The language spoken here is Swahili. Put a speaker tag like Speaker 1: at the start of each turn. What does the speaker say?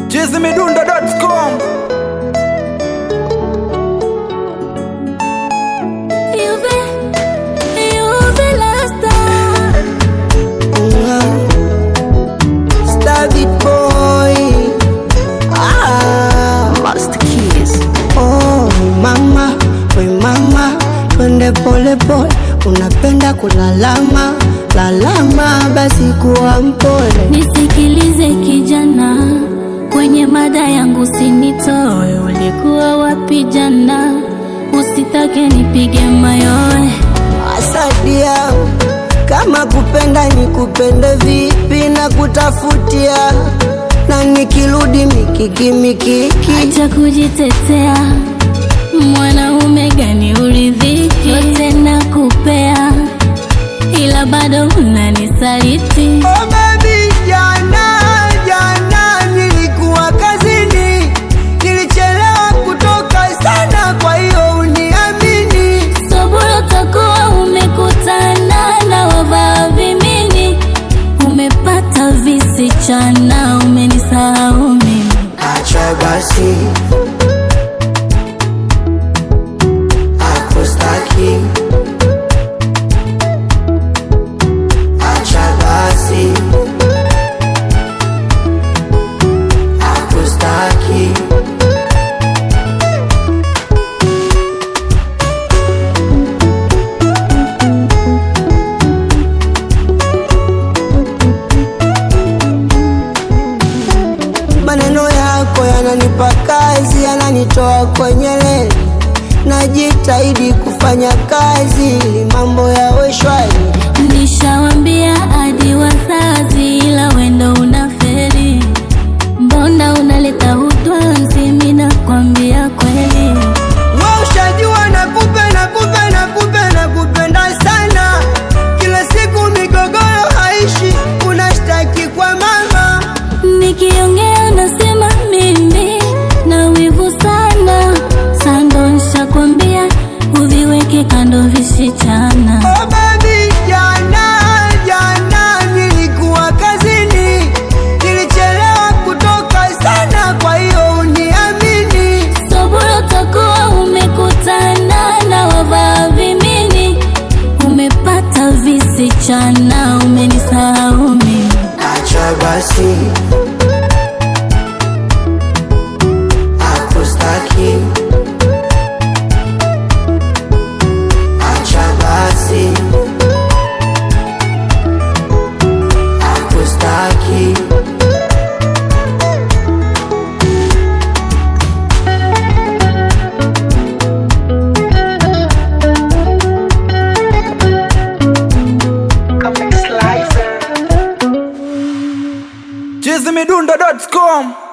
Speaker 1: chizimidundo.com
Speaker 2: Juve, Juve la star.
Speaker 3: David boy ah.
Speaker 4: Master Keys.
Speaker 3: Oh, mama, we mama, twende pole pole, unapenda kulalama lalama, basi kuwa mpole.
Speaker 2: Nisikilize kijana, kwenye mada yangu sinitoe. Ulikuwa wapi jana? Usitake nipige mayowe.
Speaker 3: Asadia, kama kupenda ni kupende vipi na kutafutia na nikirudi mikiki mikiki
Speaker 2: Acha kujitetea, mwanaume gani uridhiki? Yote nakupea, ila bado unanisaliti.
Speaker 3: Oh baby, jana jana nilikuwa kazini, nilichelewa kutoka sana, kwa hiyo uniamini.
Speaker 2: Sobolo takuwa umekutana na wavaa vimini, umepata visichana, umenisahau mimi.
Speaker 3: Acha basi, akustaki. Acha basi, akustaki. Maneno yako yananipa kazi, yananitoa kwenye reli. Najitahidi kufanya kazi ili mambo yawe shwari.
Speaker 2: Nishawambia hadi wazazi, ila wendo unaferi. Mbona unaleta hutwanzi? Mimi nakwambia kweli.
Speaker 3: Wewe ushajua nakupe nakupe nakupe nakupenda sana, kila siku migogoro haishi, unashtaki kwa mama.
Speaker 2: Nikiongea nasema mimi na wivu sana, sando nshakwambia uviweke kando visichana.
Speaker 3: Oh baby, jana jana nilikuwa kazini, nilichelewa kutoka sana, kwa hiyo uniamini.
Speaker 2: Sobolo takuwa umekutana na wavaa vimini, umepata visichana, umenisahau mimi.
Speaker 3: Acha basi, akustaki. Acha basi, akustaki.
Speaker 1: chizimidundo.com